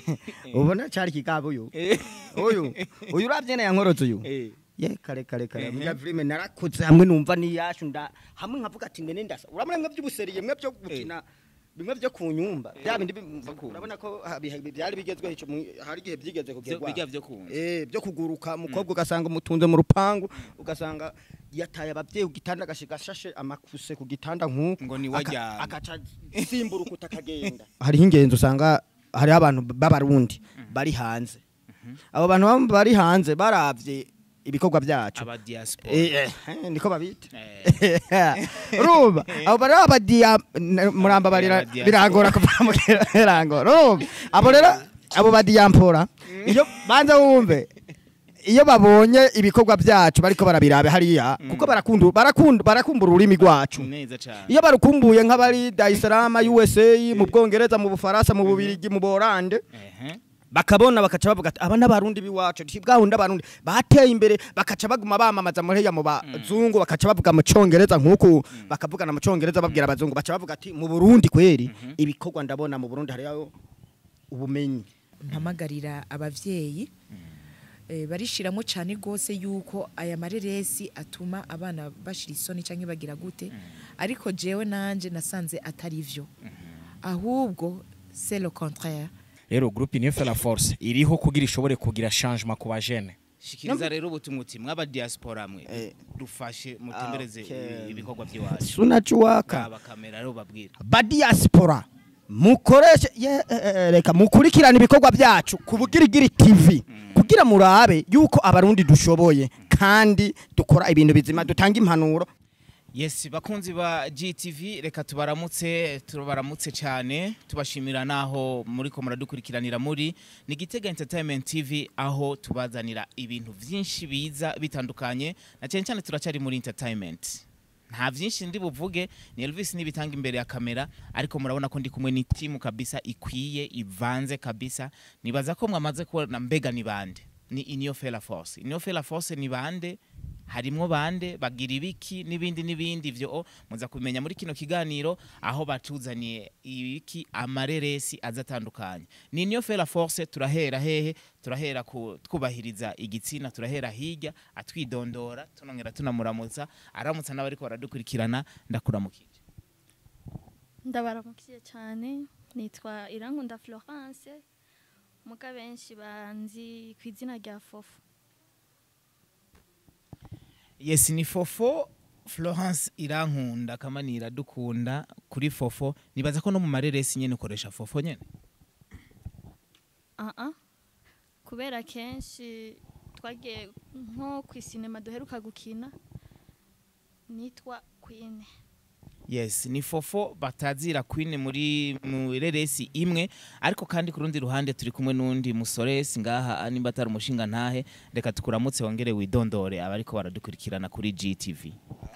ubona cari kigabo uyu uyu uyu uravye na yankorotse uyu ye kare kare kare muri filime narakuze hamwe numva niyashu nda hamwe nkavuga ati ngene ndasa urabona mwe by'ubuseriye mwe byo gukina bimwe byo kunyumba bya bindi bi- urabona ko ha- biha- byari bigezweho ico mu- hari igihe byigeze kugerwa bijya byo kunza eh byo kuguruka umukobwa ugasanga umutunze mu rupangu ugasanga yataye abavyeyi ku gitanda agashiga ashashe amakuse ku gitanda nk'uko Ngo ni aka- waryamye. akaca simburuka utakagenda hariho ingenzi usanga hariho abantu b'abarundi bari hanze abo bantu baba bari hanze baravye ibikorwa byacu aba diaspora Eh, eh, niko babita Eh. urumva abo bari abadiya muramba barira Abadiaspora. birangora kuva mu kirango urumva abo rero abo badiyampora iyo banza wumve iyo babonye ibikorwa byacu bariko barabirabe hariya kuko barakunda barakunda barakumbura ururimi rwacu neza cyane iyo barukumbuye nk'abari Dar es Salaam USA mu Bwongereza mu Bufaransa mu Bubirigi mu Borande ehe bakabona bakaca bavuga ati aba n'abarundi biwacu ti bwahunda abarundi bateye imbere bakaca baguma bamamaza muri ya mu bazungu bakaca bavuga mu congereza nk'uku bakavugana mu congereza babwira abazungu baca bavuga ati mu Burundi kweri ibikorwa ndabona mu Burundi hariyo ubumenyi mpamagarira abavyeyi eh, barishiramwo cyane rwose yuko aya mareresi atuma abana bashira isoni canke bagira gute ariko jewe nanje nasanze atari vyo ahubwo c'est le contraire rero groupe Union fait la force iriho kugira ishobore kugira changement ku bajene shikiriza rero ubutumwa uti mwaba diaspora mwe Eh. dufashe mutembereze Okay. ibikorwa by'iwacu sunachuwaka aba kamera rero babwira badiaspora mukoreshe ye, eh, eh, reka mukurikirane ibikorwa byacu ku bugirigiri tv kugira murabe yuko abarundi dushoboye kandi dukora ibintu bizima dutanga impanuro yes bakunzi ba GTV reka tubaramutse tubaramutse cyane tubashimira naho muri ko muradukurikiranira muri ni Gitega Entertainment TV aho tubazanira ibintu byinshi biza bitandukanye na cyane cyane turacyari muri entertainment nta byinshi ndi buvuge ni Elvis nibitanga imbere ya kamera ariko murabona ko ndi kumwe ni timu kabisa ikwiye ivanze kabisa nibaza ko mwamaze kubona mbega ni bande ni Inyo Fela Force Inyo Fela Force ni bande harimwo bande bagira ibiki n'ibindi n'ibindi ivyo muza kumenya muri kino kiganiro aho batuzaniye ibiki amareresi azatandukanye ni niyo fera force turahera hehe turahera ku twubahiriza igitsina turahera hirya atwidondora tunongera tunamuramutsa aramutsa n'abariko baradukurikirana ndakuramukije ndabaramukiye cyane nitwa irankunda florence muga benshi banzi ku izina rya fofo yes ni fofo Florence irankunda kamanira dukunda kuri fofo nibaza ko no mu mareresi nyene ukoresha fofo nyene aha kubera kenshi twagiye nko ku isinema duheruka gukina nitwa kwine yes ni fofo batazira queen muri mu reresi imwe ariko kandi ku rundi ruhande turi kumwe n'undi musoresi ngaha nimba atari umushinga ntahe reka tukuramutse wongere widondore abariko baradukurikirana kuri GTV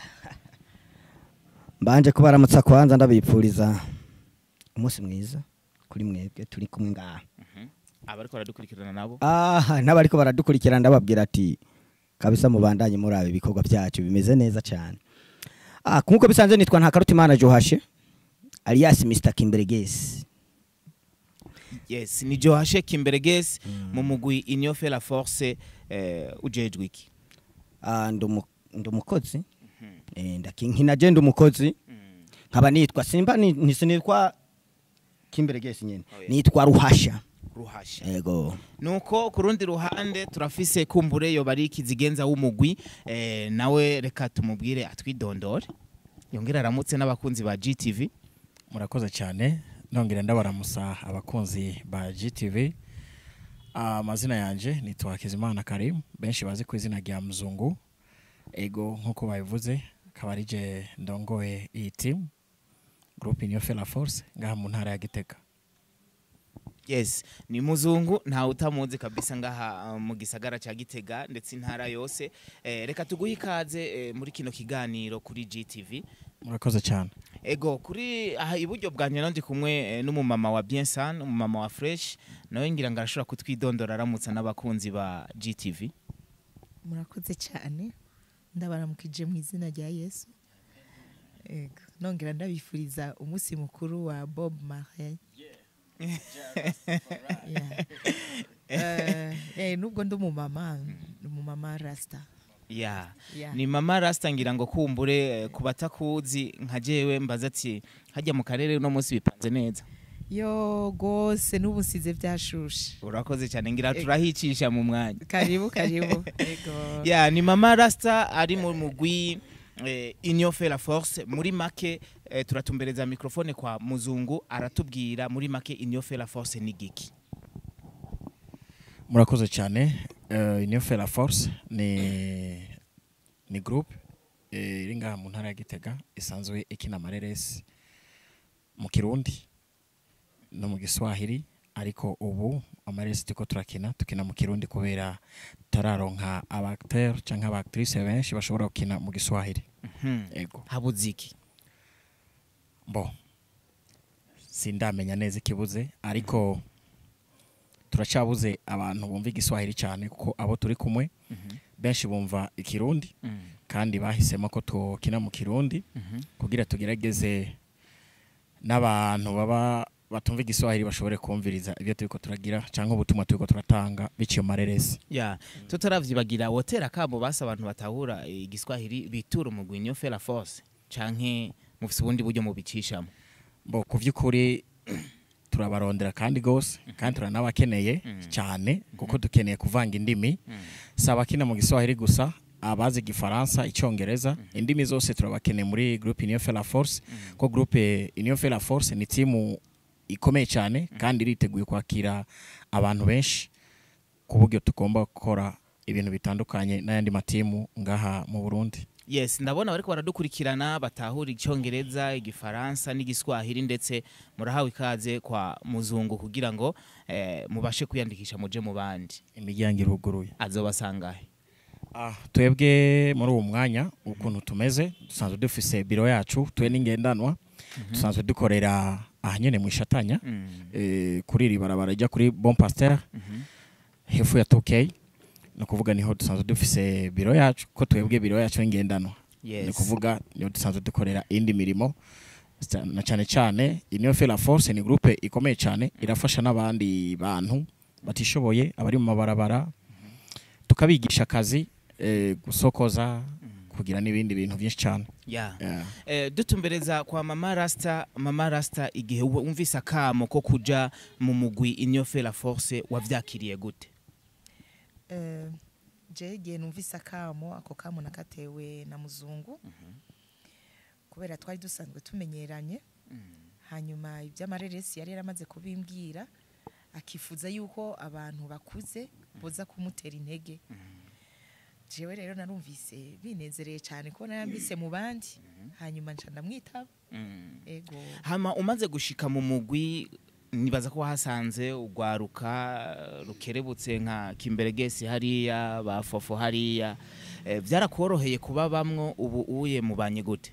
mbanje kubaramutsa kwanza ndabipfuriza umunsi mwiza kuri mwebwe turi kumwe ngaha abariko baradukurikirana nabo aha n'abariko baradukurikirana ndababwira ati kabisa mubandanye murabe ibikorwa byacu bimeze neza cyane ah nkuko bisanzwe nitwa ntakarutimana johashe alias Mr Kimberegesi yes ni Johashe Kimberegesi mu mugwi Inyo Fera Force eh, ujejwe iki ah ndumu ndumukozi eh ndakinkina je ndumukozi nkaba nitwa simba ni- ntisinitwa Kimberegesi nyene Oh, yeah. nitwa Ruhasha ruhasha yego nuko ku rundi ruhande turafise kumbure yo bari kizigenza w'umugwi eh, nawe reka tumubwire atwidondore yongera aramutse n'abakunzi ba GTV murakoze cyane nongera ndabaramusa abakunzi ba GTV amazina yanje nitwa Hakizimana Karim benshi bazi ku izina rya Mzungu ego nkuko babivuze akaba ari je ndongoye iyi team groupe Union fait la force ngaha mu ntara ya Gitega yes ni muzungu ntawe utamuzi kabisa ngaha uh, mu gisagara cya gitega ndetse intara yose eh, reka tuguhe ikaze eh, muri kino kiganiro kuri GTV murakoze cyane ego kuri aha iburyo bwanjye nandi kumwe eh, n'umumama wa Biensan umumama wa Fresh nawe ngira ngo arashobora kutwidondora aramutsa n'abakunzi ba GTV murakoze cyane ndabaramukije mu izina rya yesu Ego. nongera ndabifuriza umunsi mukuru wa bob marley Yeah. Eh, eh, nubwo ndi umumama ndi umumama rasita ya Yeah. ni mama rasta ngira ngo kumbure eh, ku batakuzi nka jewe mbaza ati hajya mu karere uno munsi bipanze neza yo rwose n'ubu nsize byashushe urakoze cyane ngira turahicisha mu mwanya karibu karibu Yego. ya ni mama rasta ari mu mugwi eh, Union fait la force muri make eh, turatumbereza mikrofone kwa muzungu aratubwira muri make Union fait la force ni giki murakoze cyane uh, Union fait la force ni ni groupe eh, iri ngaha mu ntara ya Gitega isanzwe ikina amareresi mu Kirundi no mu Giswahili ariko ubu amareresi turiko turakina tukina mu Kirundi kubera tararonka abacteur canke abactrice benshi bashobora gukina mu Giswahili Mhm. ego habuze iki bo sindamenya neza ikibuze ariko turacyabuze abantu bumva igiswahili cyane kuko abo turi kumwe benshi bumva ikirundi Mhm. kandi bahisemo ko tukina mu kirundi Mhm. kugira tugerageze n'abantu baba batumva igiswahili bashobore kumviriza ibyo turiko turagira cyangwa ubutumwa turiko turatanga biciye mu mareresi ya tutaravyibagira wotera kabo basa abantu batahura igiswahili bitura umugwi Union fait la force canke mufise ubundi buryo mubicishamo bo ku by'ukuri turabarondera kandi gose kandi turanabakeneye cyane kuko dukeneye kuvanga indimi si abakina mu giswahili gusa abazi igifaransa icyongereza indimi zose turabakeneye muri groupe Union fait la force ko groupe Union fait la force ni timu ikomeye cyane kandi iriteguye kwakira abantu benshi ku buryo tugomba gukora ibintu bitandukanye n'ayandi matimu ngaha mu Burundi yes ndabona bariko baradukurikirana batahura icyongereza igifaransa n'igiswahili ndetse murahawe ikaze kwa muzungu kugira ngo eh, mubashe kwiyandikisha muje mu bandi imiryango iruguruye azobasangahe Ah, twebwe muri uwo mwanya ukuntu tumeze dusanzwe dufise biro yacu twe n'ingendanwa dusanzwe dukorera aha nyene mu ishatanya Mm. eh, kuri iri barabara rijya kuri bon pasteur hefu ya tokey ni ukuvuga niho dusanzwe dufise biro yacu ko twebwe biro yacu n'ingendanwa Yes. ni ukuvuga niho dusanzwe dukorera indi mirimo Sta- na cyane cyane Union fait la force ni groupe ikomeye cyane irafasha n'abandi bantu batishoboye abari mu mabarabara tukabigisha akazi eh, gusokoza kugira n'ibindi bintu byinshi cyane ya Yeah. Eh, dutumbereza kwa mama rasta mama rasta igihe wumvise akamo ko kuja mu mugwi Union fait la force wavyakiriye gute Eh, je igihe numvise akamo ako kamo nakatewe na muzungu kubera twari dusanzwe tumenyeranye hanyuma iby'amareresi yari yaramaze kubimbwira akifuza yuko abantu bakuze boza kumutera intege jewe rero narumvise binezereye cyane ko narambise mu bandi hanyuma nca ndamwitaba ego hama umaze gushika mu mugwi nibaza ko wahasanze ugwaruka rukerebutse nka kimberegesi hariya bafofo hariya eh, byarakoroheye kuba bamwo ubu uye mubanye gute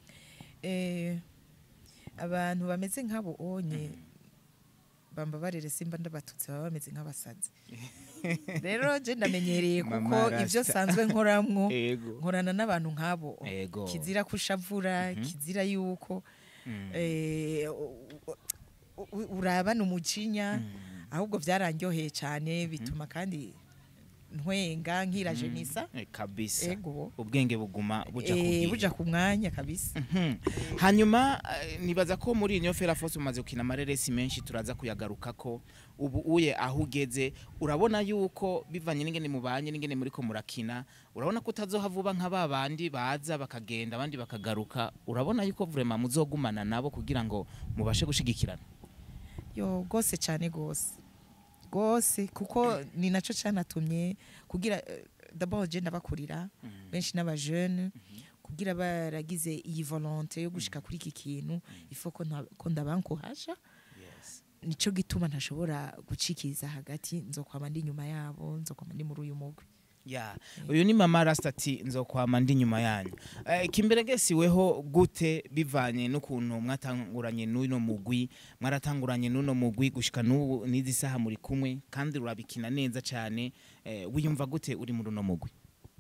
Eh, abantu bameze nk'abo onye bamba barere simba ndabatutse baba bameze nk'abasazi rero je ndamenyereye kuko Mama Rasta. ibyo sanzwe nkoramwo ego nkorana n'abantu nk'abo ego kizira kushavura kizira yuko eh, u- u- u- urabana umujinya ahubwo byarandyoheye cyane bituma kandi ntwenga nkira jenisa Eh, kabisa ego ubwenge buguma buja Eh, kugihe buja ku mwanya kabisa Mhm. hanyuma eh, nibaza ko muri Union Fera Force umaze gukina amareresi menshi turaza kuyagaruka ko ubu uye aho ugeze urabona yuko bivanye n'ingene mubanye n'ingene muriko murakina urabona ko utazoha vuba nka ba bandi baza bakagenda abandi bakagaruka urabona yuko vraiment muzogumana nabo kugira ngo mubashe gushigikirana yo rwose cyane rwose rwose kuko ni nacyo cyanatumye kugira eh, d'abord je ndabakurira benshi n'abajene kugira baragize iyi volonté yo gushika kuri iki kintu ifo ko nta- ko ndabankohasha nico gituma ntashobora gucikiza hagati nzokwama ndi inyuma yabo nzokwama ndi muri uyu mugwi ya uyu ni mama rastati nzokwama ndi nyuma yanyu eh, kimberegesi weho gute bivanye n'ukuntu mwatanguranye n'uno mugwi mwaratanguranye n'uno mugwi gushika n'ubu n'izi saha muri kumwe kandi urabikina neza cyane eh, wiyumva gute uri muri uno mugwi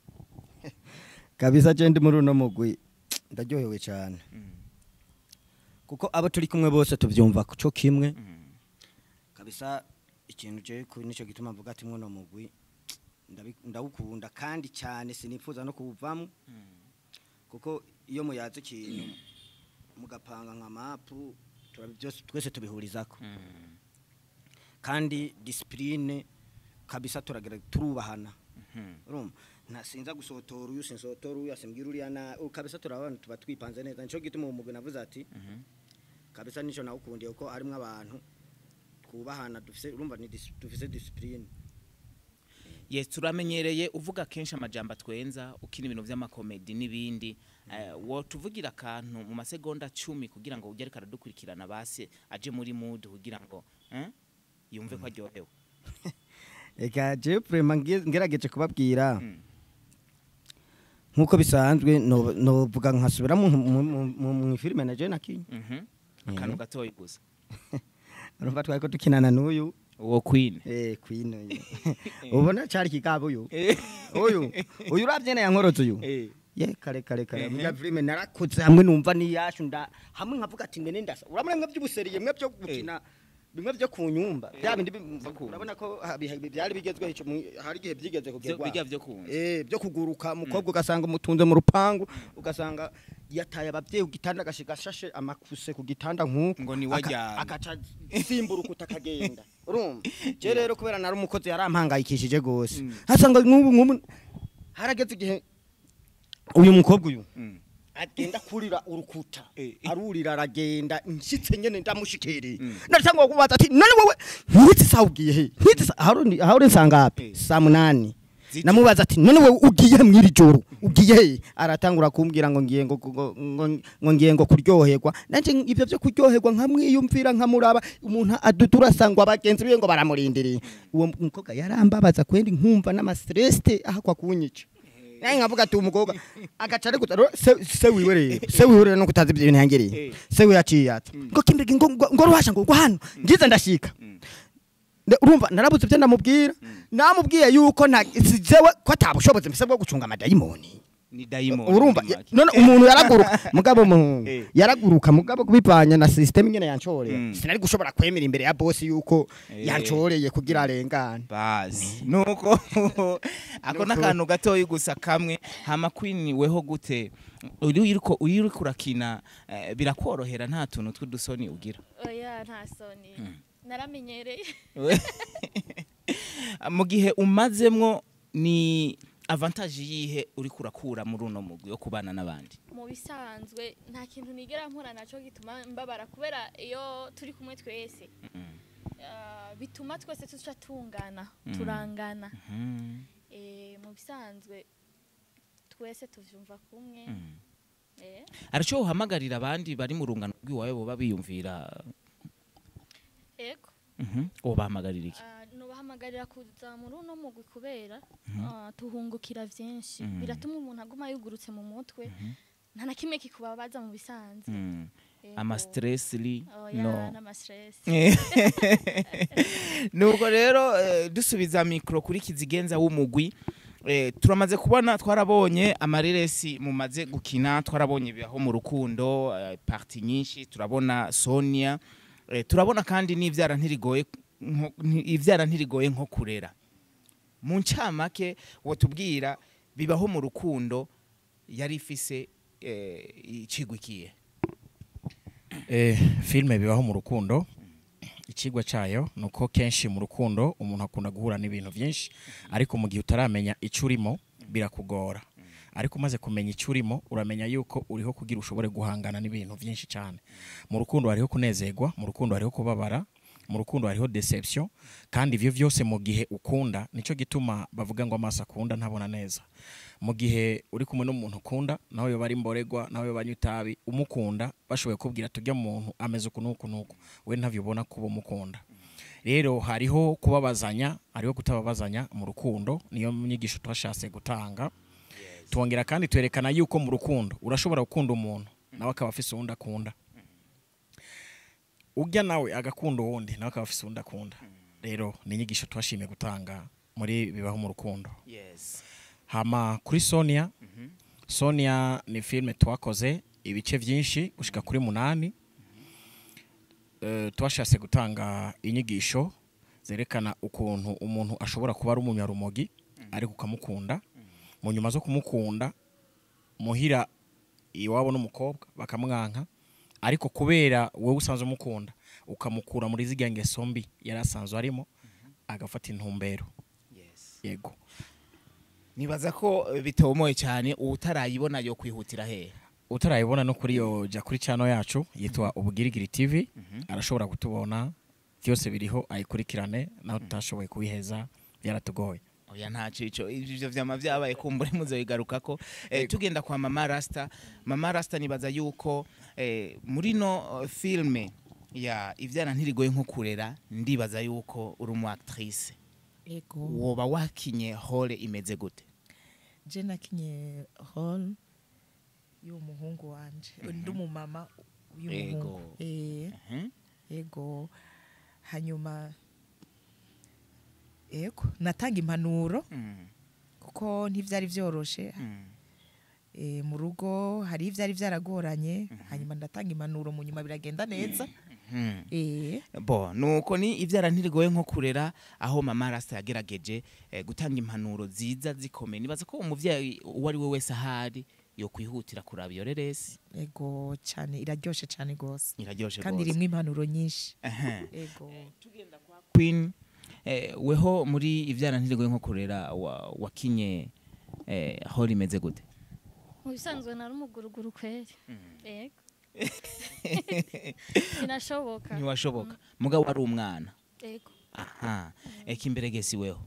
kabisa je ndi muri uno mugwi ndaryohewe cyane kuko abo turi kumwe bose tubyumva cyo kimwe kabisa ikintu je ku nico gituma mvuga ati mwono mugwi ndabi- ndawukunda kandi cyane sinifuza no kuwuvamo kuko iyo muyaze ikintu mugapanga nka mapu turabi- byose twese tubihurizako kandi disipurine kabisa turagira turubahana urumva ntasinza gusotora uyu sinsotora uyu asimbwira uriya na u- kabisa turabana tuba twipanze neza nico gituma uwo mugwi navuze ati kabisa nico nawukundiye kuko harimo abantu twubahana dufise urumva ni dis- dufise disipurine yes turamenyereye uvuga kenshi amajambo atwenza ukina ibintu vy'amakomedi n'ibindi Eh, wo tuvugira akantu mu masegonda cumi kugira ngo ujye ariko aradukurikirana basi aje muri mood kugira ngo eh, yumve ko aryohewe eka je vraiment nge- ngerageje kubabwira Mm. nkuko bisanzwe no- novuga nkasubira mu mu- mu- mu- mu filime na je nakinye Mhm. akantu gatoyi gusa urumva twari ko dukinana n'uyu uwo queen eh queen uyu ubona cyari kigabo uyu uyu uyu uravye na yankorotse uyu ye kare kare kare Ehe. muri filime narakuze hamwe numva niyashu nda hamwe nkavuga ati ngene ndasa urabona mwe by'ubuseriye mwe byo gukina bimwe byo kunyumba bya bindi bim- urabona ko ha- biha- byari bigezweho ico mu- hari igihe byigeze Vyo- kugerwa bijya vyo kunza eh byo kuguruka umukobwa ugasanga umutunze mu rupangu ugasanga yataye abavyeyi ku gitanda agashiga ashashe amakuse ku gitanda nk'uko Ngo ni aka- wajyana. akaca simburuka utakagenda urumva je rero kubera nari umukozi yarampangayikishije gose hasanga nk'ubu nk'ubu harageze igihe uyu mukobwa uyu Mm. agenda kurira urukuta Eh. arurira aragenda nshitse nyene ndamushikiriye ndacangwa kubaza ati none wowe nkitse saa ugiye he nkitse saa aho uri- aho uri sangapi Eh. saa munani Ziti. namubaza ati none wowe ugiye he mwiri joro ugiye he aratangura kumbwira ngo ngiye ngo ngo- ngo- ngo ngiye ngo kuryoherwa nanje ibyo byo kuryoherwa nkamwiyumvira nkamuraba umuntu aduturasangwa abagenzi biwe ngo baramurindiriye uwo mukobwa yarambabaza kwendi nkumva n'amastreste ahakwa kunyica naye nkavuga ati umukobwa agaca ari guta se se wiwe rero se wiwe rero no kutazi ibyo bintu yangereye se wiwe yaciye ati ngo kimbege ngo ngo ngo ruhasha ngo ngo hano ngize ndashika Nde- urumva narabuze ibyo ndamubwira namubwiye yuko nta sijewe ko atabushobozi mfise bwo gucunga amadayimoni ni diamond urumva muri make. none umuntu yaraguruka mugabo mu Eh. yaraguruka mugabo kubipanya na system nyene yancoreye Mm. sinari gushobora kwemera imbere ya boss yuko Eh. yancoreye kugira arengane basi nuko ako n'akantu gatoyi gusa kamwe hama queen weho gute uri uriko uri uriko urakina eh, birakorohera nta tuntu tw'udusoni ugira oya nta soni naramenyereye mu gihe umazemwo ni avantage yihe uriko urakura muri uno mugwi wo kubana n'abandi mu bisanzwe nta kintu nigera mpura naco gituma mbabara kubera iyo turi kumwe twese ah, bituma twese tuca tungana turangana Mhm. Eh, mu bisanzwe twese tuvyumva kumwe Eh, araco uhamagarira abandi bari mu rungano rw'iwawe boba biyumvira ego Mhm. ubahamagarira iki Ah, nubahamagarira kuza muri uno mugwi kubera ah, tuhungukira vyinshi Mhm. biratuma umuntu aguma yugurutse mu mutwe nta na kimwe kikubabaza mu bisanzwe Mm. Ego. ama stress li oya no n'amastress nuko rero eh, dusubiza mikoro kuri kizigenza w'umugwi eh, turamaze kubona twarabonye amareresi mumaze gukina twarabonye bibaho mu rukundo eh, parti nyinshi turabona sonia eh, turabona kandi n'ivyara ntirigoye nko- nti- ivyara ntirigoye nko kurera mu ncamake wotubwira bibaho mu rukundo yari ifise eh, icigwikiye Eh, filime bibaho mu rukundo ikigwa cyayo ni uko kenshi mu rukundo umuntu akunda guhura n'ibintu byinshi ariko mu gihe utaramenya icyo urimo birakugora ariko umaze kumenya icyo urimo uramenya yuko uriho kugira ushobore guhangana n'ibintu byinshi cyane mu rukundo hariho kunezerwa mu rukundo hariho kubabara mu rukundo hariho deception kandi ibyo byose mu gihe ukunda nicyo gituma bavuga ngo amaso akunda ntabona neza mu gihe uri kumwe n'umuntu ukunda nawe yoba ari mboregwa nawe yoba anywa itabi umukunda bashoboye kubwira tujya muntu ameze uku n'uku n'uku we ntabyo ubona kuba umukunda rero hariho kubabazanya hariho kutababazanya mu rukundo niyo nyigisho twashatse gutanga twongera kandi twerekana yuko mu rukundo urashobora gukunda umuntu nawe akaba afise uwundi akunda ujya nawe agakunda uwundi nawe akaba afise uwundi akunda rero ni inyigisho twashimiye gutanga muri bibaho mu rukundo yes hama kuri sonia sonia ni filime twakoze ibice byinshi gushika kuri munani Eh, twashatse gutanga inyigisho zerekana ukuntu umuntu ashobora kuba ari umunyarumogi ariko ukamukunda mu nyuma zo kumukunda muhira iwabo n'umukobwa bakamwanka ariko kubera wowe usanzwe umukunda ukamukura muri zirya ngeso mbi yari asanzwe arimo agafata intumbero yego nibaza ko eh, bitomoye cyane utarayibona yo kwihutira hehe utarayibona no kuri yo jya kuri channel yacu yitwa ubugirigiri tv arashobora kutubona byose biriho ayikurikirane naho tutashoboye kubiheza byaratugoye oya nta cico ivyo vyama vyabaye kumbure muzobigaruka ko eh, tugenda kwa mama rasta mama rasta nibaza yuko eh, muri no eh, filme ya ivyana ntirigoye nko kurera ndibaza yuko uri umu actrice ego woba wakinye hole imeze gute je nakinye hall y'umuhungu wanje ndi umumama y'umuhungu Ego. eh Mhm. ego hanyuma ego natanga impanuro Mm, kuko ntivyari vyoroshe mm. e, mu rugo hari ivyari vyaragoranye hanyuma ndatanga impanuro mu nyuma biragenda neza Mhm. eh bo nuko ni ivyara ntirigoye nko kurera aho mama rasta yagerageje eh, gutanga impanuro ziza zikomeye nibaza ko umuvyeyi uwo ari we wese ahari yo kwihutira kuraba iyo reresi ego cyane iraryoshe cyane gose iraryoshe kandi gose rimwe impanuro nyinshi Ehe. ego queen eh, weho muri ivyana ntirigoye nko kurera wa- wakinye eh, aho rimeze gute mu bisanzwe nari umuguruguru kweri yego binashoboka ntiwashoboka mugabo wari umwana yego aha eka imbere gesi weho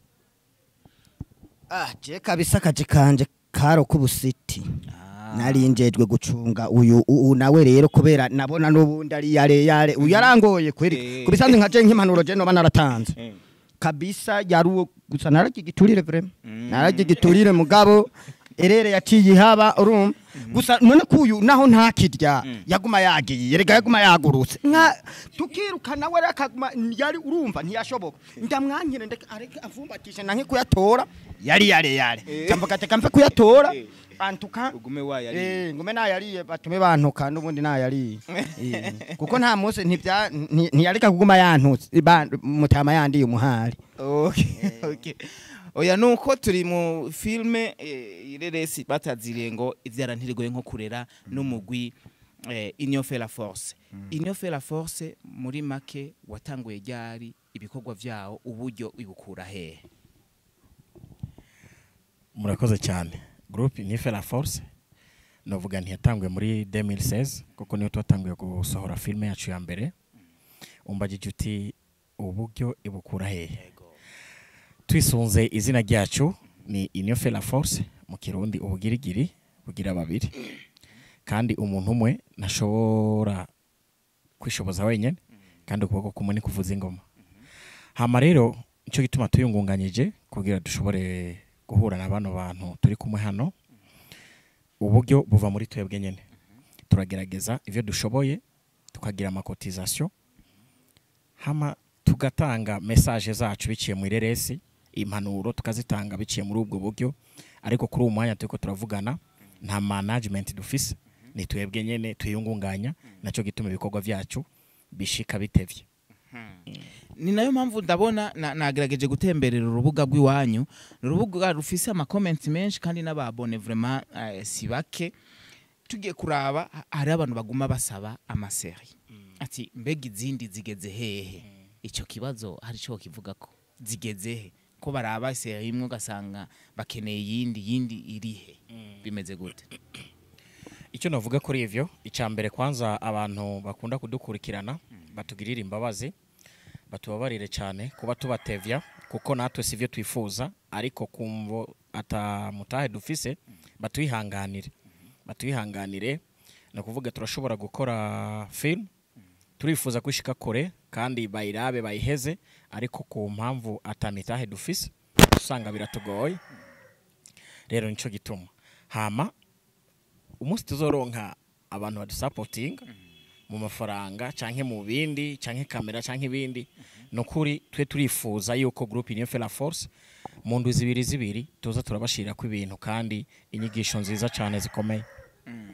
ah je kabisa akazi kanje karo kubusiti Ah. narinjejwe gucunga uyu uyu nawe rero kubera nabona n'ubundi ari yare yare uyu yarangoye kweri Eh. kubisanzwe nka je nk'impanuro je noba naratanze Eh. kabisa yari uwo gusa naragigiturire vrema Mm. naragigiturire mugabo erere yaciye ihaba urumva gusa none kuyu naho ntakirya yaguma yagiye erega yaguma yagurutse nka tukirukana we akaguma yari urumva ntiyashoboka ndamwankire ndeke areke avumbatishe nanke kuyatora yari yare yare cyambuka teka mve kuyatora antuka ugume wayariye Eh, ngume nayariye batume bantuka n'ubundi nayariye Eh, kuko nta munsi ntibya nti- ntiyareka kuguma yantutse ba- mutama yandiye umuhari okay okay oya nuko turi mu filme eh, ireresi bataziriye ngo ivyara ntirigoye nko kurera n'umugwi eh, Union fait la force Union fait la force muri make watanguye ryari ibikorwa vyawo uburyo ibukura hehe murakoze cyane groupe nife la force novuga ntiyatangwe muri 2016 kuko niyo twatanguye gusohora filime yacu ya mbere umbagije uti uburyo ibukura hehe twisunze izina ryacu ni inife la force mu kirundi ubugirigiri bugira babiri kandi umuntu umwe ntashobora kwishoboza wenyine kandi ukuboko kumwe ni kuvuza ingoma hama rero nicyo gituma tuyungunganyije kugira dushobore guhura na bano bantu turi kumwe hano uburyo buva muri twebwe nyine turagerageza ibyo dushoboye tukagira amakotizasiyo hama tugatanga mesaje zacu biciye mu ireresi impanuro tukazitanga biciye muri ubwo buryo ariko kuri uwo mwanya turiko turavugana nta management dufise ni twebwe nyene tuyungunganya nacyo gituma ibikorwa vyacu bishika bitevye ni nayo mpamvu ndabona na- nagerageje gutemberera urubuga rw'iwanyu ni urubuga rufise amakomenti menshi kandi n'ababone vraiment eh, si bake tugiye kuraba ha- hari abantu baguma basaba amaseri ati mbega izindi zigeze hehe icyo kibazo hari cyo kivuga ko zigeze he ko baraba seri imwe ugasanga bakeneye iyindi yindi irihe bimeze gute icyo navuga kuri ivyo icya mbere kwanza abantu bakunda kudukurikirana batugirira imbabazi batubabarire cyane kuba tubatevya kuko natwe sivyo twifuza ariko kumvo atamutahe dufise batuyihanganire batuyihanganire ni ukuvuga turashobora gukora film turifuza kwishika kure kandi bayirabe bayiheze ariko ku mpamvu atamitahe dufise usanga biratugoye rero nico gituma hama umunsi tuzoronka abantu badusapotinga mu mafaranga canke mu bindi canke kamera canke ibindi nukuri twe turifuza yuko groupe Union fait la force mu ndwi zibiri zibiri tuza turabashirako ibintu kandi inyigisho nziza cane zikomeye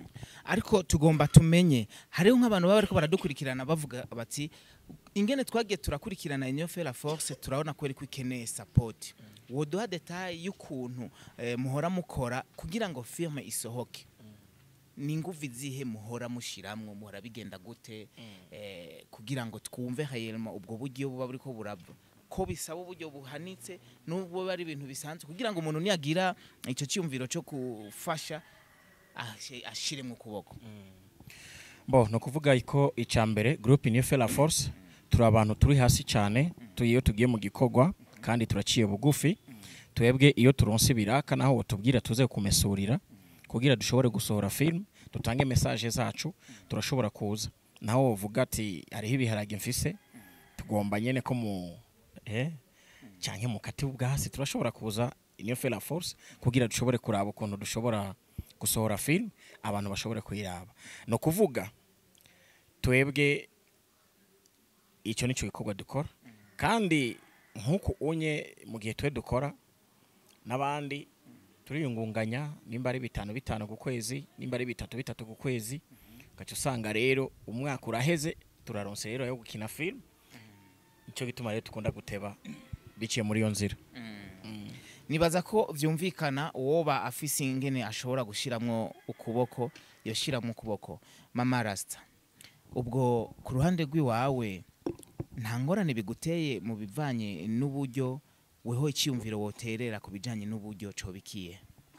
ariko tugomba tumenye hariho nk'abantu baba bariko baradukurikirana bavuga bati ingene twagiye turakurikirana Union fait la force turabona ko ariko ikeneye support woduha detail y'ukuntu eh, muhora mukora kugira ngo firme isohoke ni nguvu izihe muhora mushiramwo muhora bigenda gute eh, kugira ngo twumve hayelma ubwo buryo buba buriko burava ko bisaba uburyo buhanitse n'ubwo bari ibintu bisanzwe kugira ngo umuntu niyagira icyo cyumviro cyo gufasha ashe- ashiremwo ukuboko bo ni ukuvuga ko icya mbere gurupe niyo fera force turi abantu turi hasi cyane tu- iyo tugiye mu gikorwa kandi turaciye bugufi twebwe iyo turonse ibiraka naho batubwira tuze kumesurira kugira dushobore gusohora filime dutange mesaje zacu turashobora kuza naho uvuga ati hariho ibiharage mfise tugomba nyine ko mu eh, canke mu kati ubwasi turashobora kuza niyo fera force kugira dushobore kuraba ukuntu dushobora gusohora filime abantu bashobore kuyiraba ni ukuvuga twebwe icyo nicyo gikorwa dukora kandi nk'uku unye mu gihe twe dukora n'abandi turiyungunganya nimba ari bitanu bitanu ku kwezi nimba ari bitatu bitatu ku kwezi ugaca usanga rero umwaka uraheze turaronse rero yo gukina filime nicyo gituma rero dukunda guteba biciye muri iyo nzira nibaza ko vyumvikana uwoba afise ingene ashobora gushiramwo ukuboko yoshiramwo ukuboko mama rasta ubwo ku ruhande rw'iwawe nta ngorane biguteye mu bivanye n'uburyo weho icyiyumviro woterera ku bijanye n'uburyo cobikiye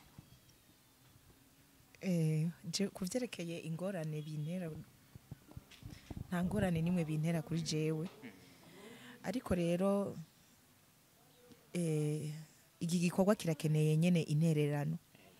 Eh, je ku byerekeye ingorane bintera nta ngorane nimwe bintera kuri jewe ariko rero eh, iki gikorwa kirakeneye nyene intererano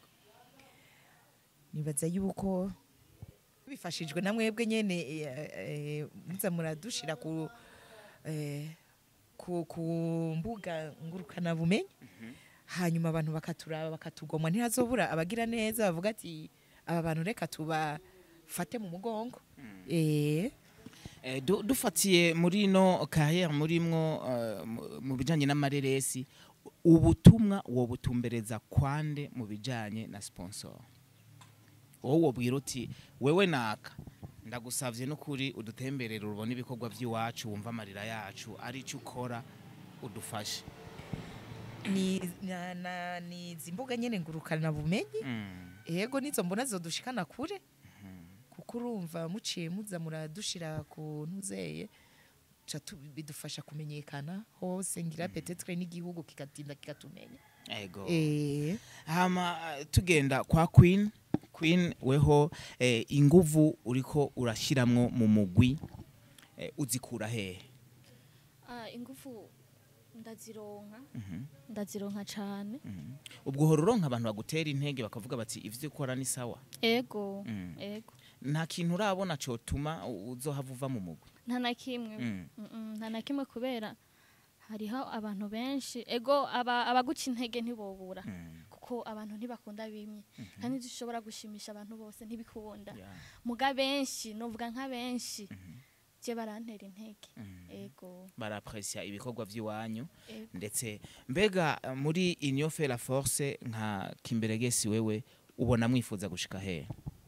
nibaza yuko bifashijwe na mwebwe nyene eh, eh, muza muradushira ku eh, ku, ku mbuga ngurukana bumenyi hanyuma abantu bakaturaba bakatugomwa ntihazobura abagira neza bavuga ati aba bantu reka tubafate mu mugongo eh Eh, du- dufatiye muri no carrière murimwo eh, mu- mu bijanye n'amareresi ubutumwa wo butumbereza kwande mu bijanye na sponsor wowe wobwira uti wewe naka ndagusavye n'ukuri udutemberere urubona ibikorwa by'iwacu wumva amarira yacu ari cyo ukora udufashe ni na, na, ni izi mbuga nyene ngurukana bumenyi Mm. yego nizo mbona zodushikana kure kuko urumva muciye muza muradushira ku ntuzeye ca tu- bidufasha kumenyekana hose ngira petetre n'igihugu kikatinda kikatumenya ego eh hama eh, tugenda kwa queen queen weho eh, inguvu uriko urashiramwo mu mugwi eh, uzikura hehe Ah, ingufu ndazironka Mhm. ndazironka cane ubwo uhora uronka abantu bagutera intege bakavuga bati ivyo ukora ni sawa ego Mm. ego nta kintu urabona cotuma u- uzohava uva mu mugwi nta na kimwe Mm. Mm-mm, nta na kimwe kubera hariho abantu benshi ego aba- abaguca intege ntibobura Mm. kuko abantu ntibakunda bimwe kandi dushobora gushimisha abantu bose ntibikunda Yeah. muga benshi novuga nka benshi je barantera intege ego barapresya ibikorwa vy'iwanyu ego ndetse mbega eh, muri union fait la force nka kimberegesi wewe ubona mwifuza gushika hehe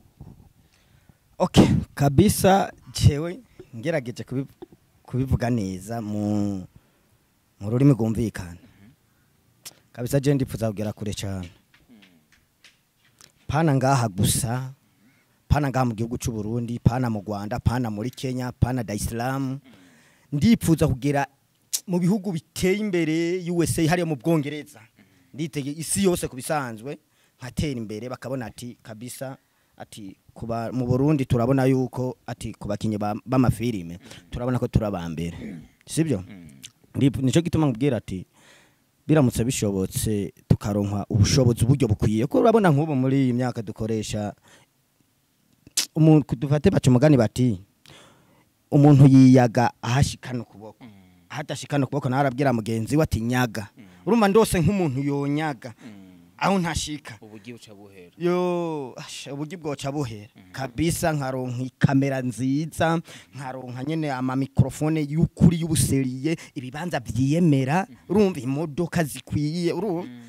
okay kabisa jewe ngerageje kubi- kubivuga neza mu mu rurimi rwumvikana kabisa je ndipfuza kugera kure cyane pana ngaha gusa pana ngaha mu gihugu cy'u Burundi pana mu Rwanda pana muri Kenya pana Dar es Salaam ndipfuza kugera mu bihugu biteye imbere USA hariya mu Bwongereza nditege isi yose kubisanzwe nkatera imbere bakabona ati kabisa ati kuba mu Burundi turabona yuko ati kubakinye b'amafilime turabona ko turabambere sibyo Ndip- nico gituma nkubwira ati biramutse bishobotse tukaronka ubushobozi uburyo bukwiye ko urabona nk'ubu muri iyi myaka dukoresha umuntu dufate baca umugani bati umuntu yiyaga ahashikana ukuboko ahadashikana ukuboko nawe arabwira mugenzi we ati nyaga urumva ndose nk'umuntu yonyaga aho ntashika ubugi buca buhera yo asha, uburyo bwoca buhera kabisa nkaronka ikamera nziza nkaronka nyene ama microphone y'ukuri y'ubuseriye ibibanza vyiyemera urumva imodoka zikwiye urumva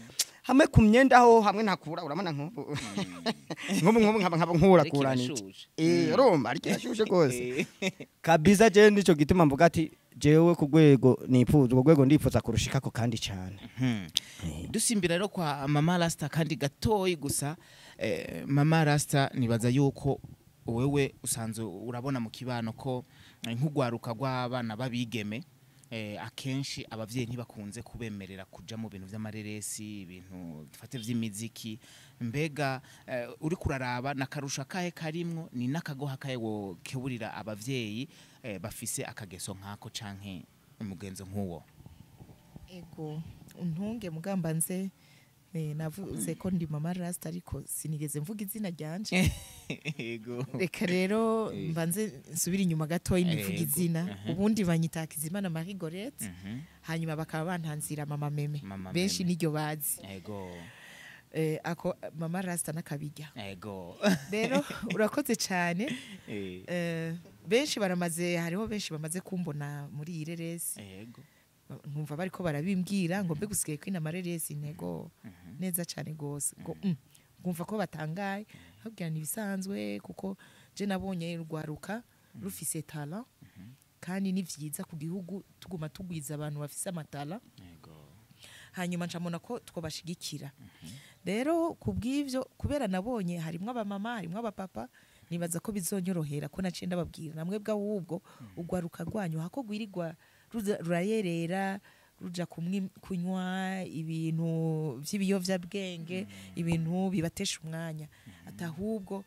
hamwe ku myenda ho hamwe ntakura urabona nk'ubu nk'ubu nk'ubu nkaba nkaba nkurakuranije kirashushe. eh urumva ari kirashushe rwose kabisa je nico gituma mvuga ati jewe ku rwego nifuza urwo rwego ndifuza kurushikako kandi cyane Mhm. dusimbira rero kwa mama rasita kandi gatoyi gusa eh, mama rasita nibaza yuko wewe usanzwe urabona mu kibano ko eh, nk'urwaruka rw'abana babigeme eh, akenshi abavyeyi ntibakunze kubemerera kuja mu bintu vy'amareresi ibintu dufate vy'imiziki mbega eh, uri kuraraba nakarusha kahe karimwo ni n'akagoha kahe wo keburira abavyeyi eh, bafise akageso nkako canke umugenzo nk'uwo ego untunge mugamba nze eh, navuze ko ndi mama rasita ariko sinigeze mvuga izina ryanje Ego. reka rero Eh. mbanze nsubire inyuma gatoya nivuga Ego, izina aha. ubundi banyita Hakizimana Marie Gorette Mhm. hanyuma bakaba bantanzira mama meme Mama benshi Meme. niryo bazi Ego. eh, ako mama rasita n'akabijya Ego. rero urakoze cyane Eh, eh, benshi baramaze hariho benshi bamaze kumbona muri iyi reresi Ego. nkumva bariko barabimbwira ngo mbe gusigaye kwina amareresi ntego neza cyane gose ngo mm, nkumva ko batangaye habwira ni ibisanzwe kuko je nabonye rwaruka rufise tala kandi ni vyiza ku gihugu tuguma tugwiza abantu bafise amatala Ego. hanyuma ncamona ko twobashigikira rero ku bw'ivyo kubera nabonye harimwo abamama harimwo abapapa nibaza ko bizonyorohera ko naciye ndababwira namwe bw'ahubwo urwaruka rwanyu hako rwirirwa ruza- rurayerera ruja kumwi- kunywa ibintu vy'ibiyovyabwenge ibintu bibatesha umwanya ati ahubwo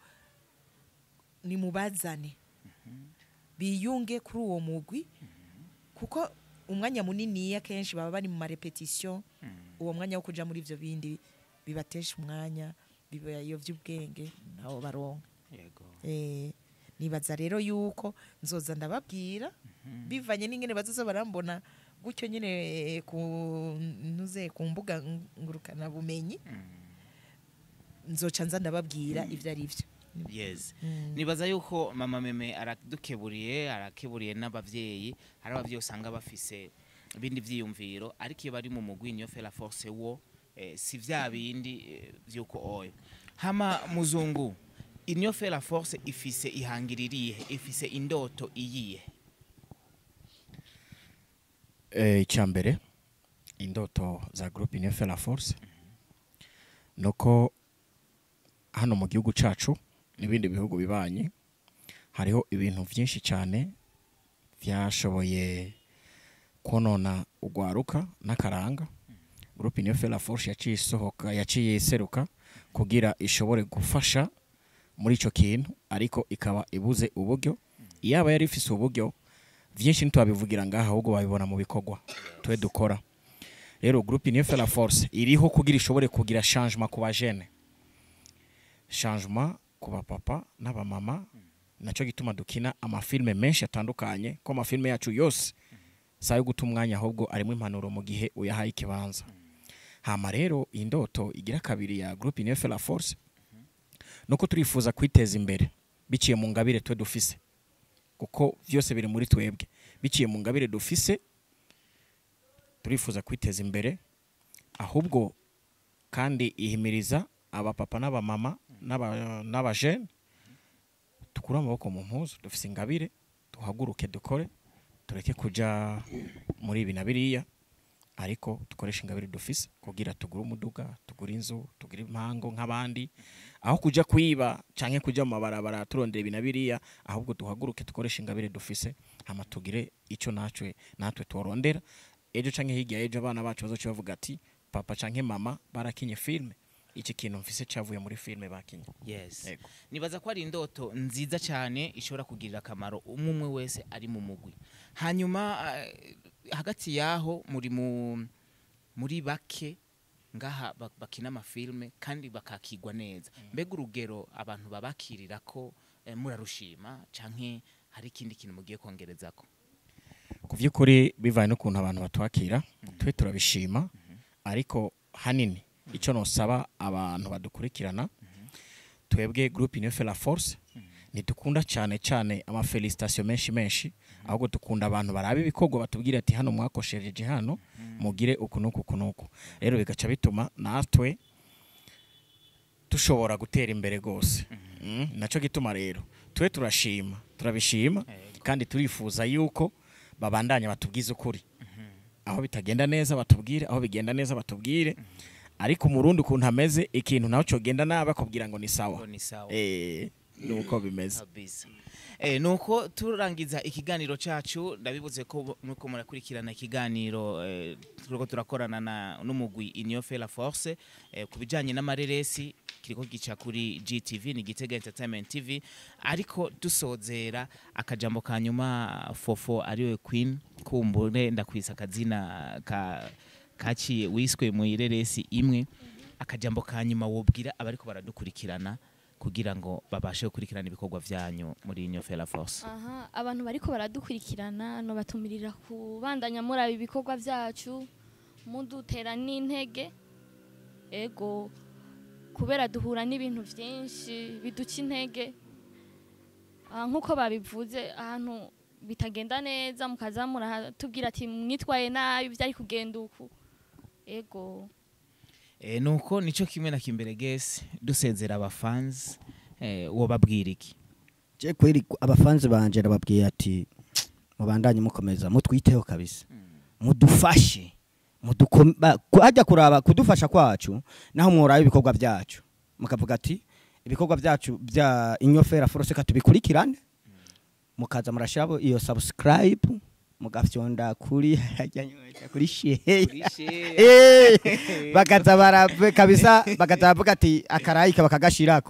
nimubazane biyunge kuri uwo mugwi kuko umwanya munini akenshi baba bari mu marepetisiyo uwo mwanya wo kuja muri ivyo bindi bibatesha umwanya bibayovya ubwenge nabo baronka Ego. Eh, nibaza rero yuko nzoza ndababwira bivanye n'ingene bazoza barambona gutyo nyine eh, ku ntuze ku mbuga ngurukana bumenyi nzoca nza ndababwira ivyo ari vyo Yes. Mm. Nibaza yuko mama meme aradukeburiye, arakeburiye n'abavyeyi, hari abavyeyi usanga bafise ibindi vyiyumviro, ariko iyo bari mu mugwi niyo fera force wo eh, si vya bindi eh, vyuko oyo. Hama muzungu, inyo fera force ifise ihangiririye, ifise indoto iyihe. Eh, icya mbere indoto za groupe Union Fera Force nuko hano mu gihugu cacu n'ibindi bihugu bibanye hariho ibintu byinshi cyane byashoboye konona ugwaruka n'akaranga groupe Union Fera Force yaciye isohoka yaciye iseruka kugira ishobore gufasha muri ico kintu ariko ikaba ibuze uburyo iyaba yari ifise uburyo byinshi ntitwabivugira ngaha ahubwo babibona mu bikorwa twe dukora rero groupe Union Fera Force iriho kugira ishobore kugira changement ku bajene changement ku bapapa n'abamama nacyo gituma dukina amafilme menshi atandukanye ko amafilme yacu yose saa yo guta umwanya ahubwo arimo impanuro mu gihe uyahaye ikibanza hama rero iyi ndoto igira kabiri ya groupe Union Fera Force nuko turifuza kwiteza imbere biciye mu ngabire twe dufise kuko byose biri muri twebwe biciye mu ngabire dufise turifuza kwiteza imbere ahubwo kandi ihimiriza abapapa n'abamama n'aba- n'abajene dukure amaboko mu mpuzu dufise ingabire duhaguruke dukore tureke kuja muri ibi na biriya ariko dukoresha ingabire dufise kugira tugure umuduga tugure inzu tugure impango nk'abandi aho kuja kwiba canke kuja mu mabarabara turondera ibi na biriya ahubwo duhaguruke dukoresha ingabire dufise hama tugire ico natwe natwe tworondera ejo canke hirya ejo abana bacu bazoca bavuga ati papa canke mama barakinye filme iki kintu mfise cavuye muri filme bakinye Yes. Yego. Nibaza ko ari indoto nziza cyane ishobora kugirira akamaro umwe umwe wese ari mu mugwi. Hanyuma eh, hagati yaho muri mu muri bake ngaha bak- bakina amafilme kandi bakakigwa neza. Mbega urugero abantu babakirira ko eh, murarushima canke hari ikindi kintu mugiye kongerezako. ku by'ukuri bivanye n'ukuntu abantu batwakira twe turabishima ariko hanini icyo nosaba abantu badukurikirana twebwe groupe Union Fera Force ntidukunda cyane cyane amafelicitation menshi menshi ahubwo dukunda abantu baraba ibikorwa batubwira ati hano mwakoshereje hano mugire uku n'uku uku n'uku rero bigaca bituma natwe dushobora gutera imbere rwose Mm, nacyo gituma rero twe turashima turabishima kandi turifuza yuko babandanya batubwize ukuri aho bitagenda neza batubwire aho bigenda neza batubwire ariko umurundi ukuntu ameze ikintu nawe cyogenda nabi akubwira ngo ni sawa Ngo ni sawa. eh nuko bimeze kabisa eh nuko turangiza ikiganiro cacu ndabibuze ko nuko murakurikirana ikiganiro eh, turiko turakorana na n'umugwi Union fait la force eh, kubijanye n'amareresi kiriko gica kuri GTV ni Gitega Entertainment TV ariko dusozera akajambo ka nyuma fofo ariwe Queen kumbure ndakwisa akazina ka kaciye wiswe mu ireresi imwe akajambo ka nyuma wobwira abariko baradukurikirana kugira ngo babashe gukurikirana ibikorwa vyanyu muri Union fait la force aha abantu bariko baradukurikirana no batumirira kubandanya muraba ibikorwa vyacu mudutera n'intege ego kubera duhura n'ibintu vyinshi biduca intege Ah, nk'uko babivuze ahantu bitagenda neza mukaza muratubwira ati mwitwaye nabi vyari kugenda uku ego e, nuko nico kimwe na kimbere gese dusezera abafans eh, wobabwira iki je kweri abafanzi banje nababwiye ati mubandanye mukomeza mutwiteho kabisa mudufashe mudukome- ba- ku- hajya kuraba kudufasha kwacu naho mworaba ibikorwa byacu mukavuga ati ibikorwa byacu bya inyofera forose katubikurikirane mukaza murashirabo iyo subscribe mugafyonda kuri hajya kuri share Eh, bakaza barabe kabisa bakaza bavuga ati akarayika bakagashirako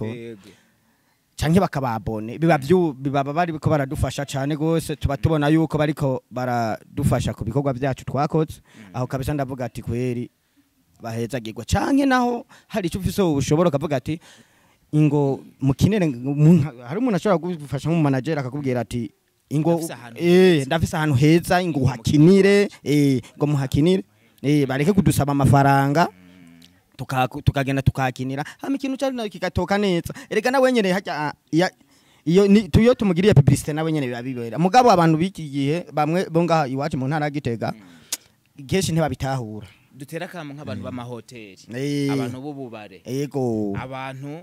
canke bakababone biba byu bibaba bariko baradufasha cane gose tuba tubona yuko bariko baradufasha ku bikorwa byacu twakoze aho kabisa ndavuga ati kweri bahezagirwa canke naho hari icyo ufise ubushobora ukavuga ati ingo mukinere umuntu- hari umuntu ashobora kugufasha nk'umu manager akakubwira ati ingo Ndafise ahantu eh heza. ndafise ahantu heza ingo uhakinire eh ngo muhakinire eh bareke kudusaba amafaranga tuka- tukagenda tukahakinira hama ikintu cyari nayo kigatoka neza erega nawe nyene hajya ya iyo ni tuyo tumugiriye publicité nawe nyene biba bibera mugabo abantu biki gihe bamwe bo ngaha iwacu mu ntara ya Gitega kenshi ntibabitahura dutera akamu nk'abantu b'amahoteli Eh. abantu b'ububare yego abantu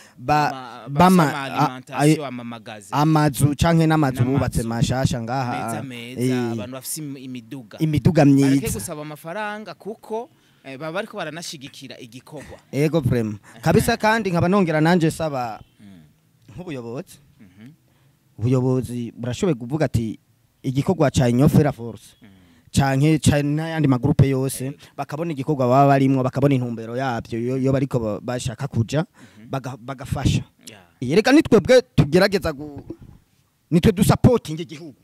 ba bama bama a- alimentation amamagazi amazu canke n'amazu N'amazu. bubatse mashasha ngaha meza eh, meza abantu bafise im- imiduga imiduga bareke myiza gusaba amafaranga kuko eh, baba bariko baranashigikira igikorwa ego prema kabisa kandi nkaba nongera nanje saba nk'ubuyobozi Mhm. ubuyobozi burashoboye kuvuga ati igikorwa ca inyofera force canke ca n'ayandi magurupe yose bakabona igikorwa baba barimwo bakabona intumbero yabyo iyo iyo bariko ba- bashaka kuja baga- bagafasha Yeah. yereka nitwebwe tugerageza gu nitwe dusapotinga igihugu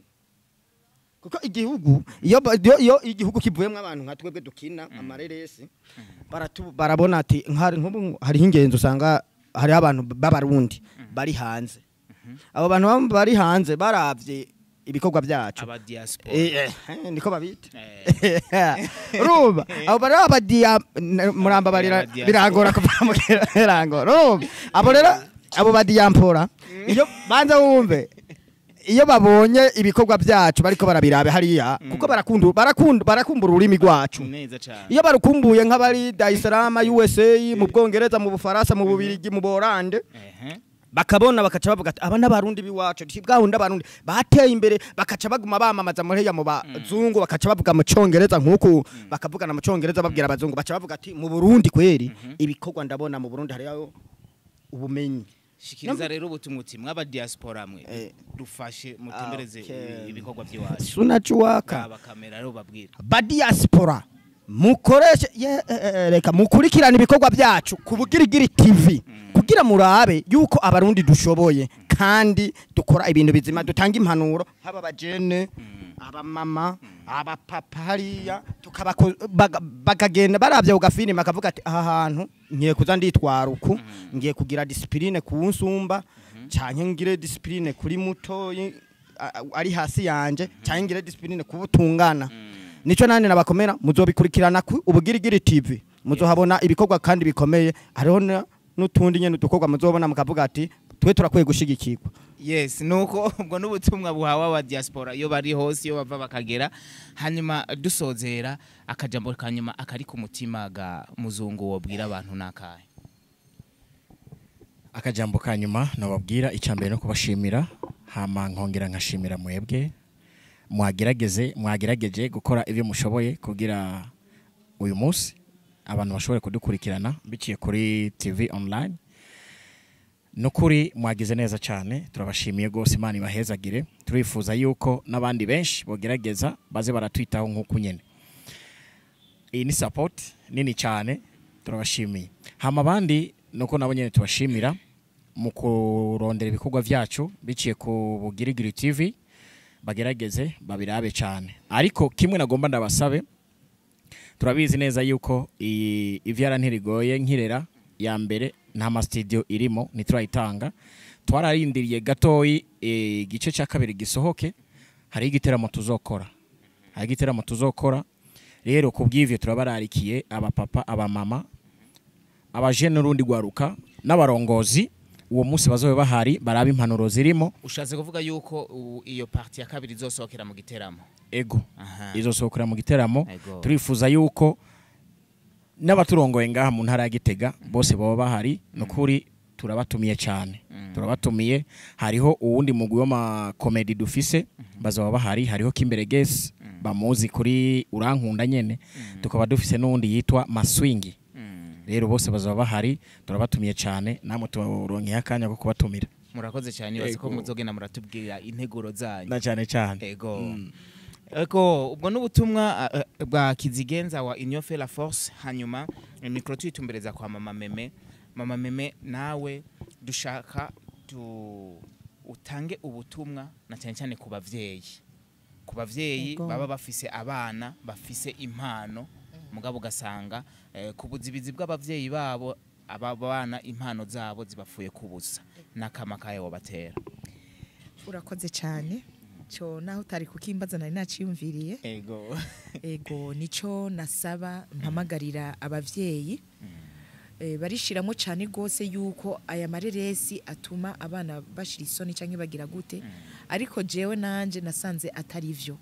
kuko igihugu iyo ba- iyo- iyo igihugu kivuyemo abantu nka twebwe dukina amareresi baratu- barabona ati nk'ari nk'ubu hariho ingenzi usanga hariho abantu b'abarundi bari hanze abo bantu baba bari hanze baravye ibikorwa byacu aba diaspora Eh, eh, niko babita Eh. urumva abo bari abadiya muramba barira Abadiaspora. birangora kuva mu kirango urumva abo rero abo badiyampora iyo banza wumve iyo babonye ibikorwa byacu bariko barabirabe hariya kuko barakunda barakunda barakumbura ururimi rwacu neza cyane iyo barukumbuye nk'abari Dar es Salaam USA mu Bwongereza mu Bufaransa mu Bubirigi mu Borande ehe bakabona bakaca bavuga ati aba n'abarundi biwacu ti bwahunda abarundi bateye imbere bakaca baguma bamamaza muri mu bazungu bakaca bavuga mu congereza nk'uku bakavugana mu congereza babwira abazungu baca bavuga ati mu Burundi kweri ibikorwa ndabona mu Burundi hariyo ubumenyi shikiriza rero ubutumwa uti mwaba diaspora mwe Eh. dufashe mutembereze Okay. ibikorwa by'iwacu sunacuwaka aba kamera rero babwira badiaspora mukoreshe ye- eh, eh, reka mukurikirane ibikorwa byacu ku bugirigiri tv kugira murabe yuko abarundi dushoboye kandi dukora ibintu bizima dutanga impanuro haba abajene abamama abapapa hariya tukabako- baga- bakagenda barabye ku gafilime bakavuga ati aha hantu ngiye kuza nditwara uku ngiye kugira disipurine ku nsumba canke ngire disipurine kuri mutoyi a- a- ari hasi yanje canke ngire disipurine ku butungana nico nane nabakomera muzobikurikirana ku ubugirigiri tv muzohabona ibikorwa kandi bikomeye hariho na- n'utundi nyene udukorwa muzobona mukavuga ati twe turakwiye gushigikirwa yes nuko ubwo n'ubutumwa buhawe aba diaspora iyo bari hose iyo bava bakagera hanyuma dusozera akajambo kanyuma akari ku mutima ga muzungu wobwira abantu nakahe akajambo ka nyuma nababwira icya mbere no kubashimira hama nkongera nkashimira mwebwe mwagerageze mwagerageje gukora ibyo mushoboye kugira uyu munsi abantu bashobore kudukurikirana biciye kuri tv online nukuri mwagize neza cyane turabashimiye rwose imana ibahezagire turifuza yuko n'abandi benshi bogerageza baze baratwitaho nk'uku nyine iyi ni support nini cyane turabashimiye hama abandi nuko nabo nyine tubashimira mu kurondera ibikorwa byacu biciye ku bugirigiri tv bagerageze babirabe cyane ariko kimwe nagomba ndabasabe turabizi neza yuko iyi ivyara ntirigoye nkirera ya mbere nta masitidiyo irimo ntiturayitanga twararindiriye gatoyi eh, igice cya kabiri gisohoke hariho igiteramo tuzokora hariho igiteramo tuzokora rero ku bw'ivyo turabararikiye abapapa abamama abajene n'urundi rwaruka n'abarongozi uwo munsi bazobe bahari baraba impanuro zirimo ushatse kuvuga yuko u- iyo parti ya kabiri izosohokera mu giteramo ego aha izosohokera mu giteramo Ego. turifuza yuko n'abaturongoye ngaha mu ntara ya Gitega bose baba bahari nukuri turabatumiye cyane turabatumiye hariho uwundi mugwi w'amakomedi dufise bazaba bahari hariho Kimbere Gesi bamuzi kuri urankunda nyene tukaba dufise n'uwundi yitwa Maswingi Mm. rero bose bazaba bahari turabatumiye cyane namwe turonkeye akanya ko kubatumira murakoze cyane bazi ko Ego. muzogenda muratubwira integuro zanyu na cyane cyane ego ego ubwo n'ubutumwa uh, uh, bwa kizigenza wa union fait la force hanyuma eh, mikoro tuyitumbereza kwa mama meme mama meme nawe dushaka tu utange ubutumwa na cyane cyane ku bavyeyi ku bavyeyi Ego. baba bafise abana bafise impano mugabo ugasanga eh, ku buzibizi bw'abavyeyi babo aba bana impano zabo zibapfuye kubusa n'akama kayo wabatera urakoze cyane cyo naho utari kukimbaza nari naciyumviriye ego ego nico nasaba mpamagarira abavyeyi eh, barishiramo cyane rwose yuko aya mareresi atuma abana bashira isoni cyangwa bagira gute ariko jewe nanje nasanze atari vyo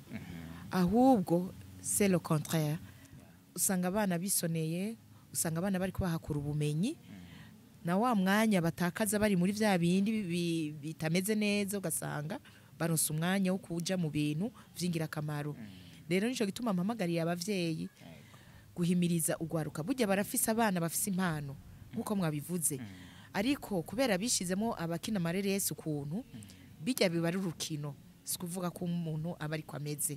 ahubwo c'est le contraire usanga abana bisoneye usanga abana bari kubahakura ubumenyi na wa mwanya batakaza bari muri vya bindi bi- bitameze neza ugasanga baronse umwanya wo kuja mu bintu vy'ingirakamaro rero nico gituma mpamagariye abavyeyi guhimiriza ugwaruka burya barafise abana bafise impano nk'uko mwabivuze ariko kubera bishizemo abakina amareresi ukuntu bijya biba ari urukino si kuvuga ko umuntu aba ariko ameze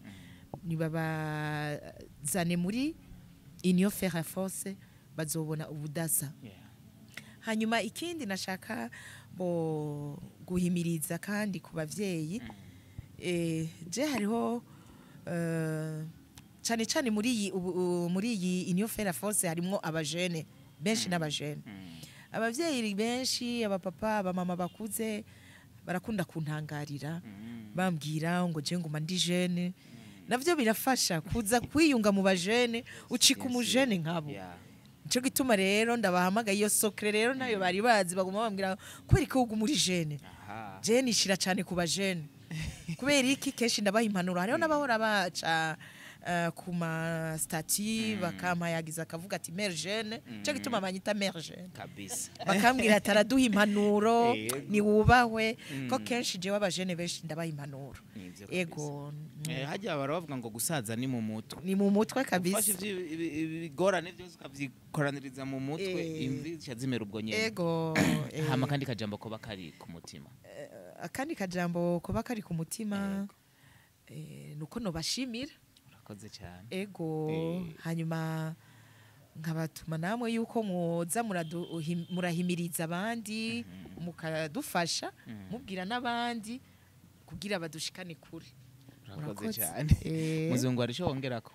nibabazane muri union faire force bazobona ubudasa hanyuma ikindi nashaka bo guhimiriza kandi ku bavyeyi eh, je hariho eh, cyane cyane muri iyi ubu- u- muri iyi union faire force harimo abajene benshi n'abajene abavyeyi benshi abapapa abamama bakuze barakunda kuntangarira bambwira ngo je nguma ndi jene navyo birafasha kuza kwiyunga mu bajene ucika umujene nkabo Yeah. Nico gituma rero ndabahamagaye iyo sokre rero nayo bari bazi baguma bambwira kubera ko ugu muri jene Aha. jene ishira cyane ku bajene kubera iki kenshi ndabaha impanuro hariho n'abahora baca eh, ku ma stati bakampayagiza akavuga ati mere jene nico gituma banyita mere jene kabisa bakambwira ati araduha impanuro Yego. niwubahwe ko kenshi jewe abajene benshi ndabaha impanuro Nivyo kabisa. ego Eh, hajya baravuga ngo gusaza ni mu mutwe ni mu mutwe ufashe kabisa ivyo- ibi- ibi- ibigorane byose ukavyikoraniza mu mutwe Eh. imvi zica zimera ubwo nyene ego eh. hama kandi kajambo koba kari ku mutima akandi kajambo kuba kari ku mutima eh, nuko nobashimira urakoze cyane ego Eh. hanyuma nkabatuma namwe yuko mwoza muradu- uhim- murahimiriza abandi mukadufasha mubwira n'abandi kugira badushikane kure urakoze Murakoze. cyane Eh. muzungu hari ico wongerako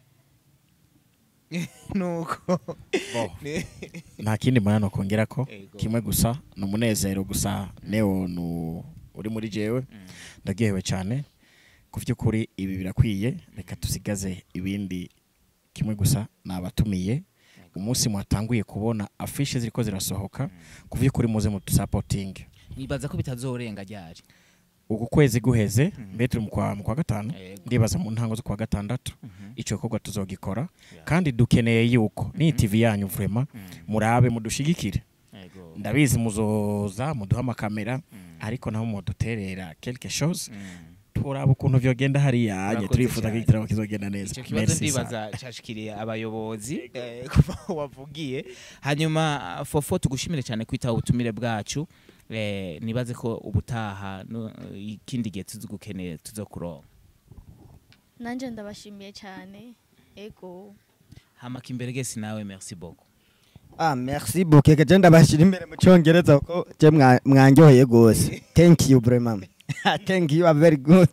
nuko Bo. nta kindi mbona no kongera ko Ego. kimwe gusa ni umunezero gusa neo nu uri muri jewe ndagihewe cyane ku by'ukuri ibi birakwiye reka tusigaze ibindi kimwe gusa nabatumiye umunsi mwatanguye kubona afishe ziriko zirasohoka ku by'ukuri muze mudusapotinge nibaza ko bitazorenga ryari uku kwezi guheze mbe turi mu kwa mu kwa gatanu Yego. ndibaza mu ntango zo kwa gatandatu icyo gikorwa tuzogikora kandi dukeneye yuko ni TV yanyu vrema murabe mudushigikire Yego. ndabizi muzoza muduha amakamera ariko naho muduterera quelque chose turaba ukuntu vyogenda hariya anye Murakoze turifuza ko cyane. igitaramo kizogenda neza icyo kibazo Merci ndibaza sana. cyashikiriye abayobozi eh, kuva aho wavugiye hanyuma fofo tugushimire cyane kwitaba ubutumire bwacu eh, nibaze ko ubutaha no, ikindi gihe tuzugukeneye tuzokuronka nanjye ndabashimiye cyane ego hamaka imbere gese nawe merci beaucoup Ah, merci beaucoup. Je ndabashira imbere mu cyongereza ko je mwa- mwanjoheye gose. Thank you vraiment. Thank you are very good.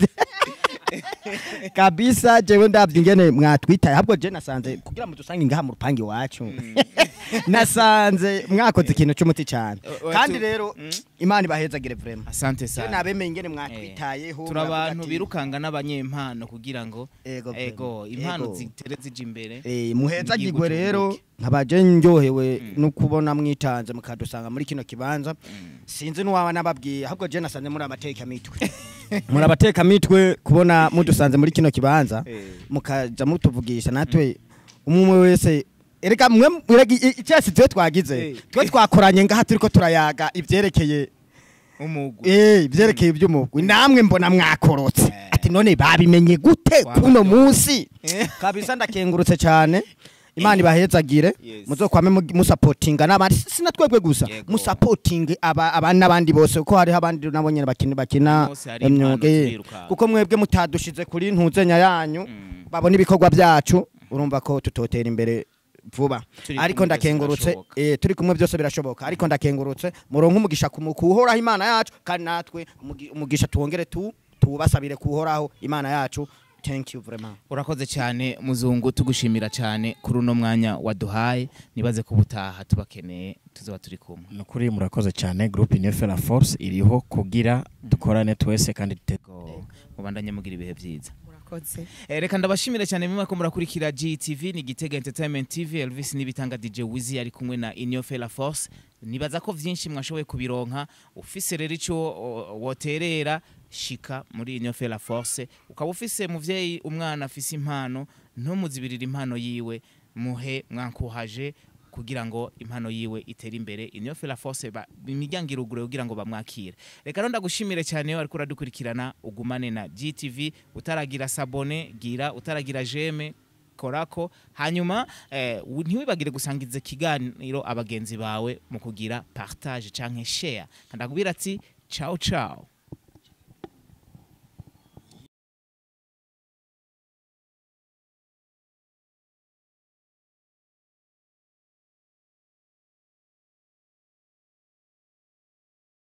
kabisa jewe ndavye ingene mwatwitaye ahubwo je nasanze kugira ngo dusange ngaha mu rupangi iwacu nasanze mwakoze ikintu cy'umuti cyane O- o- kandi tu- rero Mm. imana ibahezagire vraiment asante je sana nabemeye ingene mwatwitayeho turi abantu muravuga ati, birukanga n'abanyempano kugira ngo Ego, ego vraiment. impano Ego. zitere zija imbere Eh, muhezagirwe Igihugu rero cyunguke. nkabaje ndyohewe no kubona mwitanze mukadusanga muri kino kibanza sinzi n'uwaba nababwiye ahubwo je nasanze muri amateka mitwe muri abateka mitwe kubona mudusanze muri kino kibanza Eh. mukaja mutuvugisha natwe umwe wese erega mwe erega i- i- icyasi twe twagize Eh. twe twakoranye ngaha turiko turayaga ivyerekeye umugwi eh ivyerekeye iby'umugwi namwe mbona mwakorotse Eh. ati none babimenye gute Waba kuno byo. munsi Eh. kabisa ndakengurutse cyane imana ibahezagire Yes. muzokwame mu- musapotinga n'abandi sina twebwe gusa Yego. musapotinge aba abandi n'abandi bose kuko hariho abandi nabo nyene bakina bakina Bose hari impano imyuga eh. zirukanga. kuko mwebwe mutadushize kuri ntuzenya yanyu Mm. babona ibikorwa byacu urumva ko tutotera imbere vuba Turi ariko kumwe byose ndakengurutse birashoboka. eh, turi kumwe byose birashoboka ariko ndakengurutse muronke umugisha ku- kuhoraho imana yacu kandi natwe umugi- umugisha tuwongere tu tuwubasabire kuhoraho imana yacu thank you vraiment urakoze cyane muzungu tugushimira cyane kuri uno mwanya waduhaye nibaze ko ubutaha tubakeneye tuzaba turi kumwe ni ukuri murakoze cyane groupe Nefera Force iriho kugira dukorane twese kandi dute- Go. mubandanye mugira ibihe byiza murakoze Eh, reka ndabashimire cyane mwe ko murakurikira GTV ni Gitega Entertainment TV Elvis nibitanga DJ Wizi ari kumwe na Inyo La Force nibaza ko vyinshi mwashoboye kubironka ufise rero ico o- woterera shika muri Inyo La Force ukaba ufise muvyeyi umwana afise impano ntumuzibirira impano yiwe muhe mwankuhaje kugira ngo impano yiwe itere imbere Inyo La Force ba- imiryango irugure kugira ngo bamwakire reka rero ndagushimire cyane ariko uradukurikirana ugumane na GTV utaragira sabone gira utaragira jeme korako hanyuma eh, wu- ntiwibagire gusangiza ikiganiro abagenzi bawe mu kugira partage canke share ndakubwira ati ciao ciao